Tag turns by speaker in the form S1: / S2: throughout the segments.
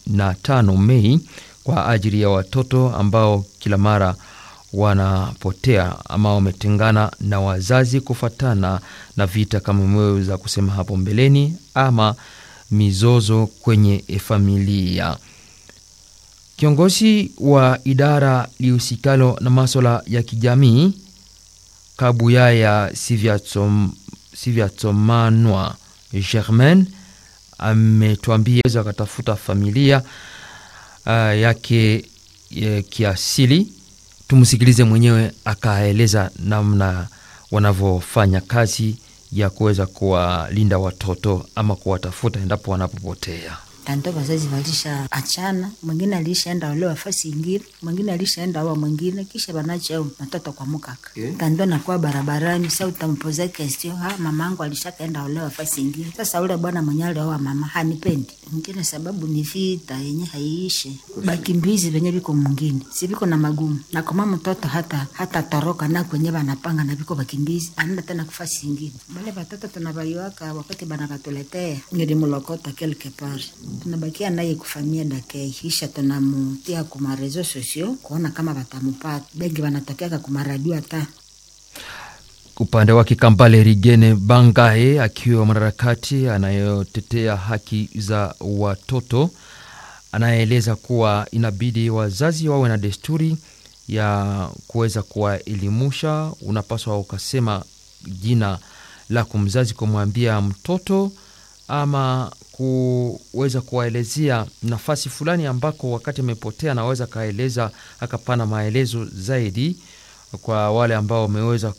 S1: na tano Mei kwa ajili ya watoto ambao kila mara wanapotea ama wametengana na wazazi kufatana na vita kama imeweza kusema hapo mbeleni ama mizozo kwenye familia. Kiongozi wa idara lihusikalo na maswala ya kijamii Kabuyaya Sivyatsomanwa Germain ametuambia weza akatafuta familia uh, yake ya kiasili. Tumsikilize mwenyewe akaeleza namna wanavyofanya kazi ya kuweza kuwalinda watoto ama kuwatafuta endapo wanapopotea.
S2: Tanto wazazi walisha achana, mwingine alishaenda olewa fasi ingine, mwingine alishaenda oa mwingine, kisha banacha matoto kwa mukaka okay. Tanto nakuwa barabarani, sa utampoza question, ha mamangu alishakaenda olewa fasi ingine. Sasa ule bwana mwenye alioa mama hanipendi mwingine, sababu ni vita yenye haiishe, bakimbizi venye viko mwingine si viko na magumu, na kama mtoto hata hata toroka na kwenye banapanga na viko bakimbizi, anaenda tena kufasi ingine. Bale batoto tunabaiwaka wakati banakatuletea, nilimulokota quelque part tunabakia naye kufamia dakei kisha tunamutia kuma reseau sociaux kuona kama batamupata bengi banatokeaka kumaradio hata
S1: upande wake Kambale Rigene Bangae akiwa mwanaharakati anayotetea haki za watoto anayeeleza kuwa inabidi wazazi wawe na desturi ya kuweza kuwaelimusha. Unapaswa ukasema jina la kumzazi kumwambia mtoto ama kuweza kuwaelezea nafasi fulani ambako wakati amepotea anaweza akaeleza akapana maelezo zaidi kwa wale ambao wameweza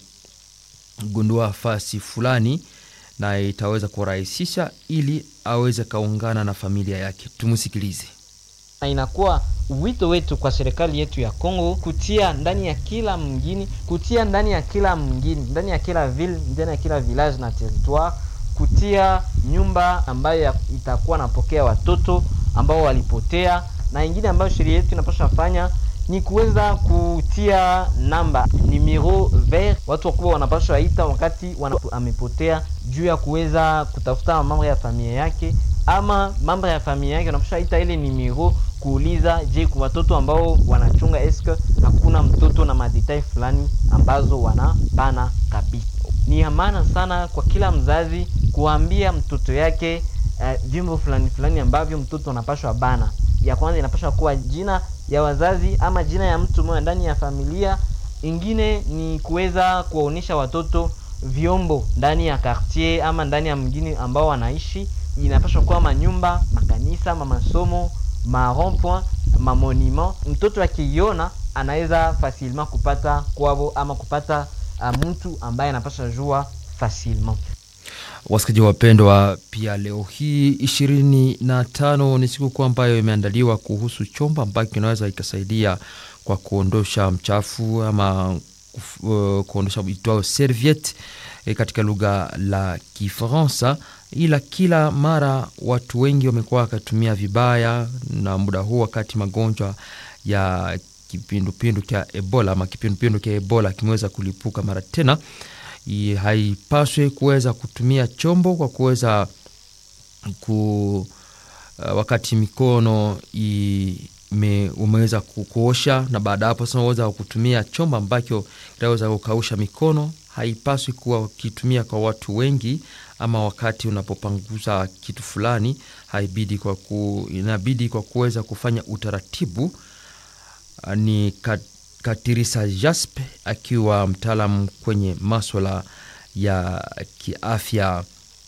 S1: kumgundua fasi fulani, na itaweza kurahisisha ili aweze kaungana na familia yake. Tumsikilize.
S3: Inakuwa wito wetu kwa serikali yetu ya Kongo kutia ndani ya kila mgini, kutia ndani ya kila mgini, ndani ya kila ville, ndani ya kila village na territoire kutia nyumba ambayo itakuwa napokea watoto ambao walipotea, na ingine ambayo sheria yetu inapaswa fanya ni kuweza kutia namba numero vert, watu wakubwa wanapaswa ita wakati wana amepotea, juu ya kuweza kutafuta mambo ya familia yake ama mambo ya familia yake, wanapaswa ita ile numero kuuliza, je, kwa watoto ambao wanachunga eske hakuna mtoto na madetail fulani ambazo wanapana kabisa. Ni maana sana kwa kila mzazi kuambia mtoto yake vyombo uh, fulani fulani ambavyo mtoto anapashwa bana. Ya kwanza inapashwa kuwa jina ya wazazi ama jina ya mtu mmoja ndani ya familia. Ingine ni kuweza kuwaonyesha watoto vyombo ndani ya quartier ama ndani ya mgini ambao wanaishi. Inapashwa kuwa manyumba, makanisa, masomo, ma rond point, ma monument. Mtoto akiiona anaweza facilement kupata kwavo ama kupata uh, mtu ambaye anapaswa jua facilement.
S1: Wasikaji wapendwa, pia leo hii ishirini na tano ni sikukuu ambayo imeandaliwa kuhusu chombo ambacho kinaweza ikasaidia kwa kuondosha mchafu ama uh, kuondosha itwao serviette eh, katika lugha la Kifaransa, ila kila mara watu wengi wamekuwa wakatumia vibaya, na muda huu wakati magonjwa ya kipindupindu cha Ebola ama kipindupindu cha Ebola kimeweza kulipuka mara tena haipaswi kuweza kutumia chombo kwa kuweza ku uh, wakati mikono ime, umeweza kuosha na baada hapo sasa unaweza kutumia chombo ambacho kitaweza kukausha mikono. Haipaswi kuwa ukitumia kwa watu wengi, ama wakati unapopanguza kitu fulani, haibidi kwa ku, inabidi kwa kuweza kufanya utaratibu uh, ni kat, Katirisa Jaspe akiwa mtaalamu kwenye maswala ya kiafya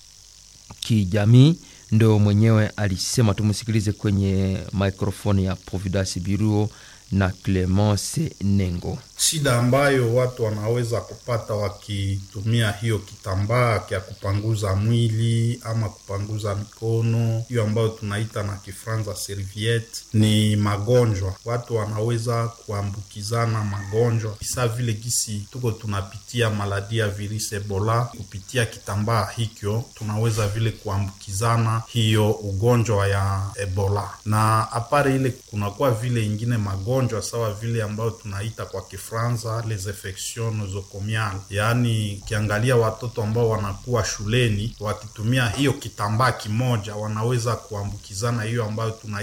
S1: kijamii, ndo mwenyewe alisema. Tumsikilize kwenye mikrofoni ya Providence Biruo na Clemence Nengo.
S4: Shida ambayo watu wanaweza kupata wakitumia hiyo kitambaa kya kupanguza mwili ama kupanguza mikono, hiyo ambayo tunaita na Kifranza serviette, ni magonjwa. Watu wanaweza kuambukizana magonjwa sa vile gisi tuko tunapitia maladi ya virusi Ebola, kupitia kitambaa hikyo tunaweza vile kuambukizana hiyo ugonjwa ya Ebola, na apare ile kunakuwa vile ingine magonjwa sawa vile ambayo tunaita kwa Franza les infections nosocomiales, yaani ukiangalia watoto ambao wanakuwa shuleni wakitumia hiyo kitambaa kimoja wanaweza kuambukizana hiyo ambayo tuna